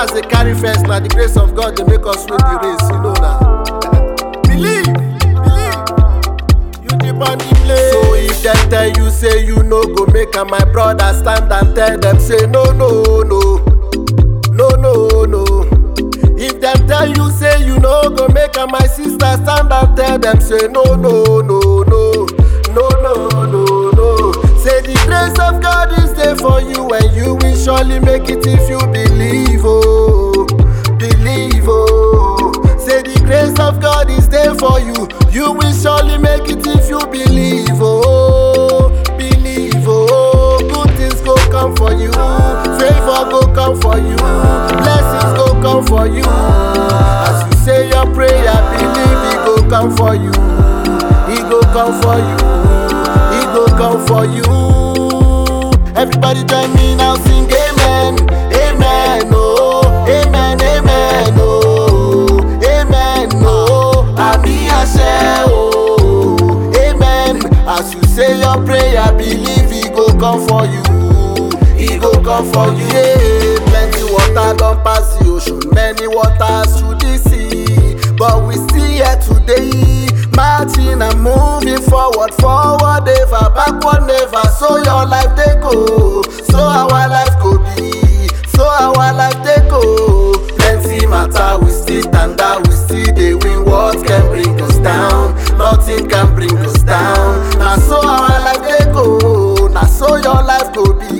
others dey carry first na the grace of God dey make us win the race you know na. believe believe you dey born the place. so if dem tell you say you no go make am my brother stand and tell dem say no no no no no no. if dem tell you say you no go make am my sister stand and tell dem say no no no no no no no no. say the grace of God is there for you and you will surely make it if you believe oh believe oh. say the grace of God is there for you you will surely make it if you believe oh believe oh good things go come for you favour go come for you blessings go come for you as you say your prayer believe e go come for you e go come for you e go come for you everybody join me now sing amen amen oh amen amen oh amen oh àmì àṣẹ oh amen as you say your prayer believe e go come for you e go come for you yeah plenty water don pass the ocean many waters through the sea but we still here today marching and moving forward forward never backward never so your life dey go so our life go be so our life dey go plenty matter we still stand out we still dey win what can bring us down nothing can bring us down na so our life dey go na so your life go be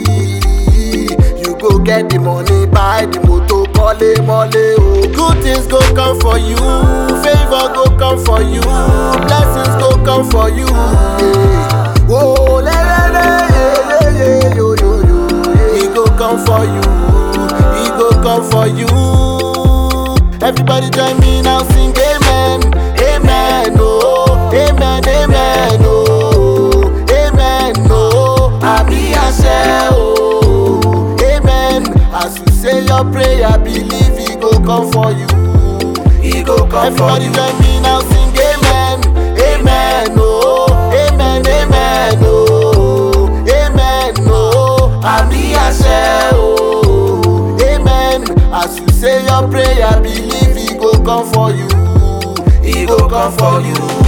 you go get the money buy the motor kọ́lé mọ́lé o good things go come for you favour go come for you blessings go come for you. Yeah. Oh, le, le, le, yeah, yeah, yeah, yo, yo, yo, yeah. E go come for you, e go come for you. Everybody join me now, sing amen, amen, oh, amen, amen, oh, amen, oh, àmì àṣẹ, oh, amen. As you say your prayer, believe e go come for you, e go come for you. Everybody join me now, sing amen, amen, oh, amen, amen, oh, amen, oh, àmì àṣẹ, oh, amen. As you say your prayer, believe e go come for you, e go come for you.